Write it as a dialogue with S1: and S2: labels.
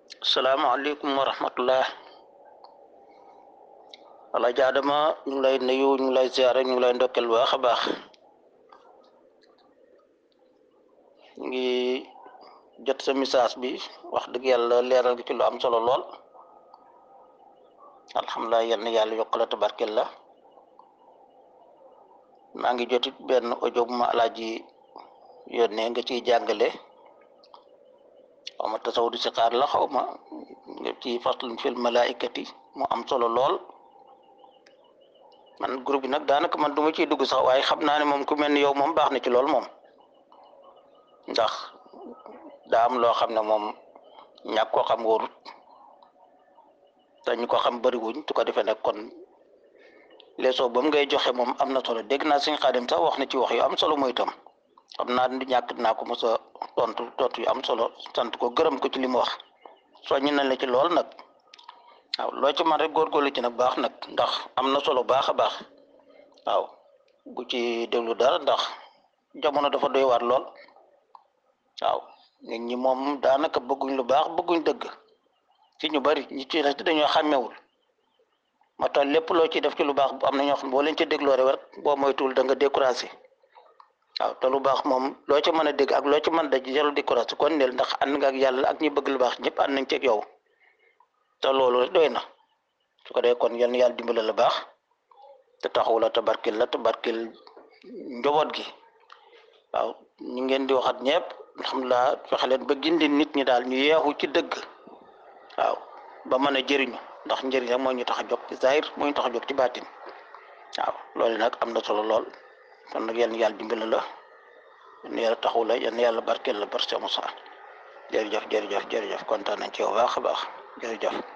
S1: salaamaaleykum wa rahmatullah wala jaadama ñu ngi lay nuyu ñu ngi lay ziare ñu ngi lay ndokkel baax a baax ñu ngi jot sa message bi wax dëgg yàlla leeral gi ci lu am solo lool alhamdulilah yal na yàlla yokk la tabarkel la maa ngi jotit benn audio bu ma alaaji yónnee nga ciy jàngale xaw ma tasaw di si xaar la xaw ma nga ci faslun fil malaikati mu am solo lool man groupe bi nag daanaka man du ma ciy dugg sax waaye xam naa ne moom ku mel ni yow moom baax na ci lool moom ndax daa am loo xam ne moom ñàkk koo xam wóorut te ñu ko xam bëriwuñ su ko defee nag kon leçon ba mu ngay joxe moom am na solo dégg naa suñ xaadim sax wax na ci wax yu am solo mooy itam xam naa ni ñàkk naa ko mos a tontu tontu yu am solo sant ko gërëm ko ci li mu wax soññ nañ la ci lool nag waaw loo ci man rek góorgóorlu ci nag baax nag ndax am na solo baax a baax waaw bu ci déglu dara ndax jamono dafa doy waar lool waaw nit ñi moom daanaka bëgguñ lu baax bëgguñ dëgg ci ñu bari ñi ci rek dañoo xàmmewul ma tax lépp loo ciy def ci lu baax am na ñoo xam boo leen ci dégloo rek boo moytuwul da nga découragé waaw te lu baax moom loo ci mën a dégg ak loo ci mën a daj jarul découragé kon neel ndax ànd nga ak yàlla ak ñi bëgg lu baax ñëpp ànd nañ ci ak yow te loolu rek doy na su ko dee kon yal na yàlla dimbale la baax te taxawu la te barkil la te barkil njaboot gi waaw ñu ngeen di waxat ñëpp alhamdulilah fexe leen ba gindi nit ñi daal ñu yeexu ci dëgg waaw ba mën a jëriñu ndax njëriñ rek moo ñu tax a jóg ci zahir moo ñu tax a jóg ci baatin waaw loolu nag am na solo lool kon nag yal na yàlla dimbale la yal na yàlla taxawu la yal na yàlla barkeel la barke Moussa jërëjëf jërëjëf jërëjëf kontaan nañ ci yow baax a baax jërëjëf.